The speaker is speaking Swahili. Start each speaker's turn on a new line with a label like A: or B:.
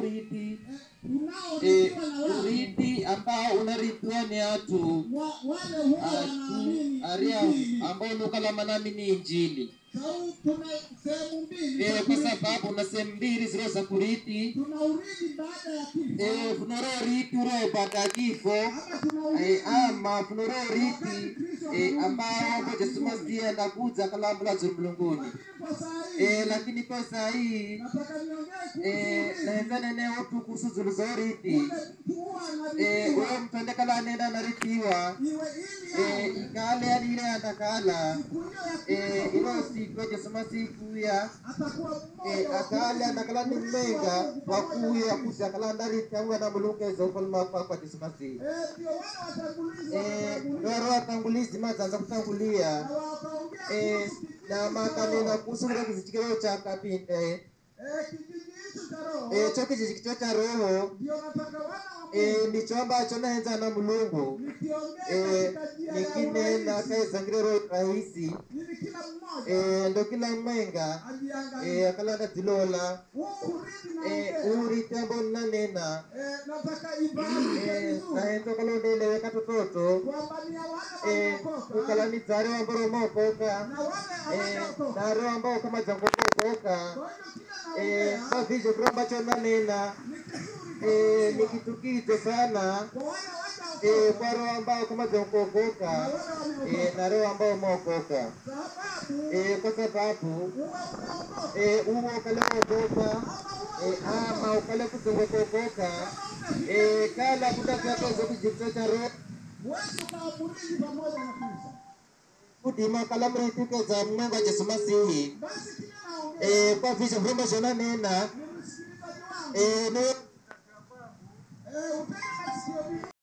A: uriti
B: unaorithiwa na watu
A: uriti ambao unarithiwa ni atu
B: wa- wale huwa wanaamini
A: atu aria
B: Injili.
A: ambao lukalamana ni injili
B: Sau tuna sehemu mbili
A: Eh,
B: za
A: kwa
B: kurithi.
A: sababu na sehemu mbili ziro za kuriti
B: tuna urithi baada ya kifo
A: Eh, funoro riti uro baada ya kifo
B: ama tuna
A: Eh,
B: urithi
A: ama funoro riti eh, ambao ngo Yesu Masihi anakuja kalambula za mlunguni
B: lakini kwa saa hii
A: eh, lakini kwa saa hii
B: nataka niongee kuhusu
A: eh,
B: urithi.
A: naenza nene utu kuhusu zilizoriti
B: Ule mtu huwa
A: eh,
B: anarithiwa
A: uyo mtu andekala nenda naritiwa
B: iwe ili
A: eh,
B: yao
A: ikale alile andakala
B: siku hiyo ya
A: eh,
B: kifo
A: ilo siku ya Yesu Masihi kuya
B: atakuwa mmoja
A: eh,
B: wa
A: akale andakala ni
B: kurithi
A: mmenga
B: wa Mungu pamoja na
A: wakuya
B: Kristo.
A: kuja kala ndariti angwe na mulungeza ufalme wako kwa Yesu Masihi
B: Eh, ndio wale watangulizi
A: eh,
B: watatangulia
A: ndoro watangulizi mazanza kutangulia
B: na wakaongea
A: eh,
B: kuhusu kijiji
A: na
B: cha
A: makanena
B: roho.
A: kuhusu kile kizichikiro cha kapinde
B: Eh, kijiji hicho cha roho
A: eh, cho kijiji cha roho
B: ndio nataka wana wa
A: eh,
B: Mungu
A: ndicho ambacho naenza na mulungu
B: nikiongea
A: eh,
B: katika njia ya
A: nikinena
B: urahisi
A: kaisangire roho rahisi
B: ili kila mmoja
A: eh, ndo kila mwenga
B: ajiangalie
A: eh, akalanda zilola
B: huu urithi
A: eh,
B: naongea
A: uri tembo nanena
B: eh, nataka ifahamike
A: eh,
B: vizuri
A: naenza kalondeleweka tototo
B: kwamba ni ya wale
A: eh,
B: waliokoka
A: ukalanizare wamboromokoka
B: na wale
A: eh,
B: hawajaokoka.
A: na roho ambao kama zangokokoka
B: Kwa hiyo kila
A: eh,
B: naongea
A: mavizho kiro ambacho nanena
B: ni kizuri
A: eh, ni
B: kwa
A: kitu kicho sana
B: kwa wale
A: eh,
B: hawajaokoka
A: kwa roho ambao kama
B: na
A: zangokokoka
B: wale
A: eh,
B: wameokoka,
A: na roho ambao umeokoka
B: sababu
A: eh, kwa sababu
B: uwe umeokoka
A: eh, uwo ukale kuokoka
B: ama
A: eh, ama ukale kuzungukokoka eh, kala kutavyakazo kijito cha roho
B: huwezi ukaamurithi pamoja na Kristo.
A: kudima kala mritikeza mnengo Yesu Masihi
B: Basi kile naongea
A: eh, kwa visho vyombo shona nena
B: ni msikilizaji wangu
A: eh, ni
B: eh, upende masikio